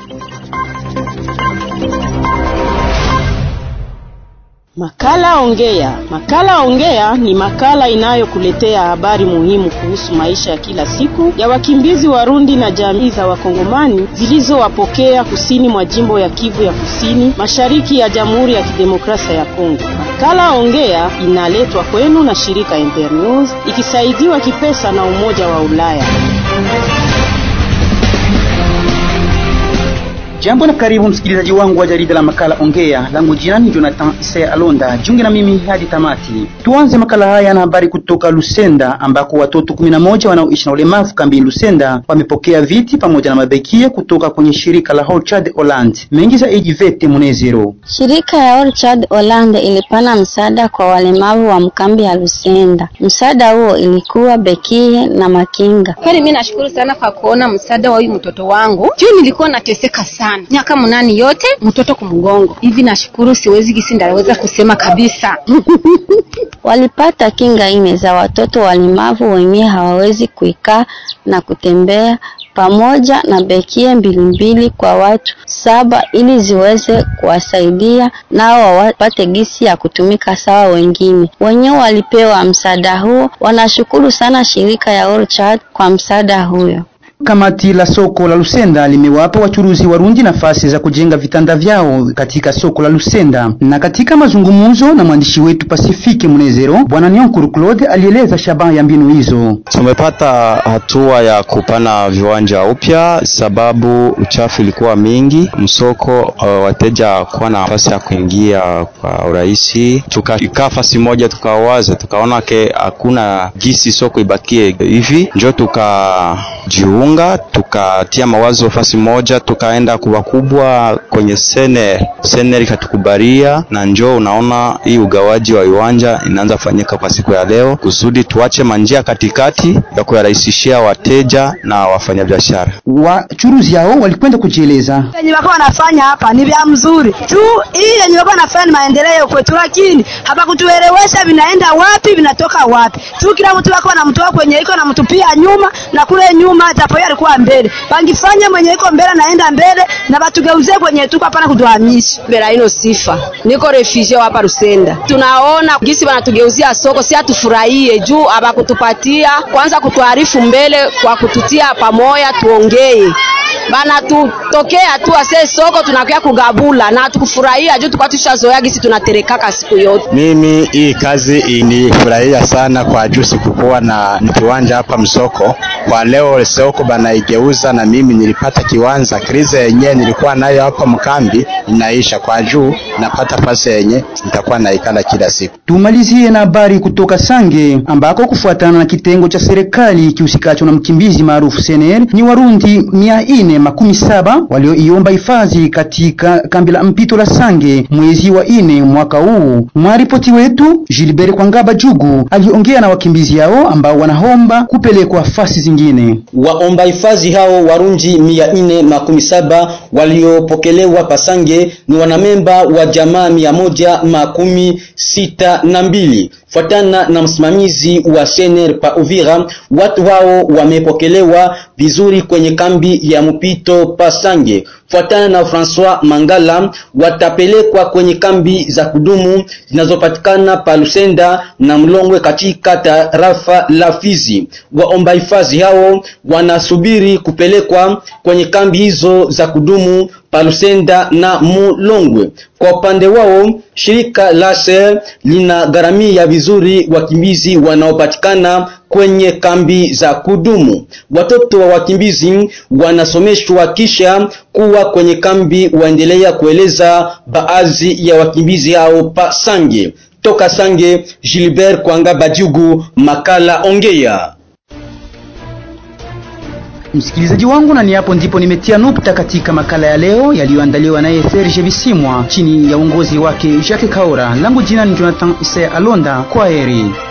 Makala Ongea. Makala Ongea ni makala inayokuletea habari muhimu kuhusu maisha ya kila siku ya wakimbizi Warundi na jamii za Wakongomani zilizowapokea kusini mwa jimbo ya Kivu ya Kusini, mashariki ya Jamhuri ya Kidemokrasia ya Kongo. Makala Ongea inaletwa kwenu na shirika Internews ikisaidiwa kipesa na Umoja wa Ulaya. Jambo na karibu msikilizaji wangu wa jarida la makala Ongea. Langu jina ni Jonathan Isaya Alonda. Jiunge na mimi hadi tamati. Tuanze makala haya na habari kutoka Lusenda ambako watoto 11 wanaoishi na ulemavu kambini Lusenda wamepokea viti pamoja na mabekia kutoka kwenye shirika la Orchard Holland. Mengi zaidi Vete Munezero. Shirika ya Orchard Holland ilipana msaada kwa walemavu wa mkambi ya Lusenda. Msaada huo ilikuwa bekie na makinga. Kweli mimi nashukuru sana kwa kuona msaada wa huyu mtoto wangu. Juu nilikuwa nateseka sana. Miaka munani yote mtoto kumgongo. Hivi nashukuru siwezi gisi ndaweza kusema kabisa. Walipata kinga ine za watoto walemavu wenyewe hawawezi kuikaa na kutembea pamoja na bekie mbili mbili kwa watu saba ili ziweze kuwasaidia nao wapate gisi ya kutumika sawa wengine. Wenyewe walipewa msaada huo, wanashukuru sana shirika ya Orchard kwa msaada huyo. Kamati la soko la Lusenda limewapa wachuruzi Warundi nafasi za kujenga vitanda vyao katika soko la Lusenda. Na katika mazungumzo na mwandishi wetu Pasifike Munezero, Bwana Nyonkuru Claude alieleza shabaha ya mbinu hizo. Tumepata hatua ya kupana viwanja upya, sababu uchafu ilikuwa mingi msoko, uh, wateja kuwa na nafasi ya kuingia kwa urahisi. Tukakaa fasi moja, tukawaza, tukaona ke hakuna gisi soko ibakie hivi, njo tukajiunga unga tukatia mawazo fasi moja, tukaenda kuwa kubwa kwenye sene sene ikatukubalia, na njoo unaona hii ugawaji wa viwanja inaanza fanyika kwa siku ya leo, kusudi tuache manjia katikati ya kuyarahisishia wateja na wafanyabiashara. Wachuruzi hao walikwenda kujieleza yenye wako wanafanya hapa ni vya mzuri tu, hii yenye wako wanafanya ni maendeleo kwetu, lakini hapakutuelewesha vinaenda wapi vinatoka wapi tu, kila mtu wako anamtoa kwenye iko namtupia nyuma na kule nyuma japo alikuwa mbele, bangifanya mwenye iko mbele naenda mbele na batugeuzie kwenye tuko hapana kutuhamisha mbele. Ino sifa niko refugee hapa Rusenda, tunaona gisi wanatugeuzia soko, si atufurahie juu abakutupatia kwanza kutuarifu mbele kwa kututia pamoja tuongee bana tutokea tu ase soko tunakuya kugabula na tukufurahia juu tukwa tushazoea gisi tunaterekaka siku yote. Mimi hii kazi inifurahia sana kwa juu sikukuwa na kiwanja hapa msoko. Kwa leo soko banaigeuza na mimi nilipata kiwanja. Krize yenyewe nilikuwa nayo hapa mkambi inaisha kwa juu napata pesa yenye nitakuwa naikala kila siku. Tumalizie na habari kutoka Sange ambako kufuatana na kitengo cha serikali kihusikacho na mkimbizi maarufu CNL ni Warundi mia ine makumi saba walioiomba hifadhi katika kambi la mpito la Sange mwezi wa ine mwaka huu. Mwaripoti wetu Gilbert Kwangaba Jugu aliongea na wakimbizi hao ambao wanaomba kupelekwa fasi zingine. Waomba hifadhi hao Warundi mia ine makumi saba waliopokelewa Pasange ni wanamemba wa jamaa mia moja makumi sita na mbili. Fuatana na msimamizi wa Sener pa Uvira, watu hao wamepokelewa vizuri kwenye kambi ya mpito Pasange. Fuatana na François Mangala, watapelekwa kwenye kambi za kudumu zinazopatikana pa Lusenda na Mlongwe katika tarafa la Fizi. Waomba hifadhi hao wanasubiri kupelekwa kwenye kambi hizo za kudumu pa Lusenda na Mulongwe. Kwa upande wao, shirika la SER linagharamia vizuri wakimbizi wanaopatikana kwenye kambi za kudumu. Watoto wa wakimbizi wanasomeshwa kisha kuwa kwenye kambi, waendelea kueleza baadhi ya wakimbizi hao pa Sange. Toka Sange, Gilbert Kwanga Bajugu, makala Ongea. Msikilizaji wangu, na ni hapo ndipo nimetia nukta katika makala ya leo yaliyoandaliwa naye Serge Bisimwa chini ya uongozi wake Jacques Kaora. Langu jina ni Jonathan Isaya Alonda. Kwa heri.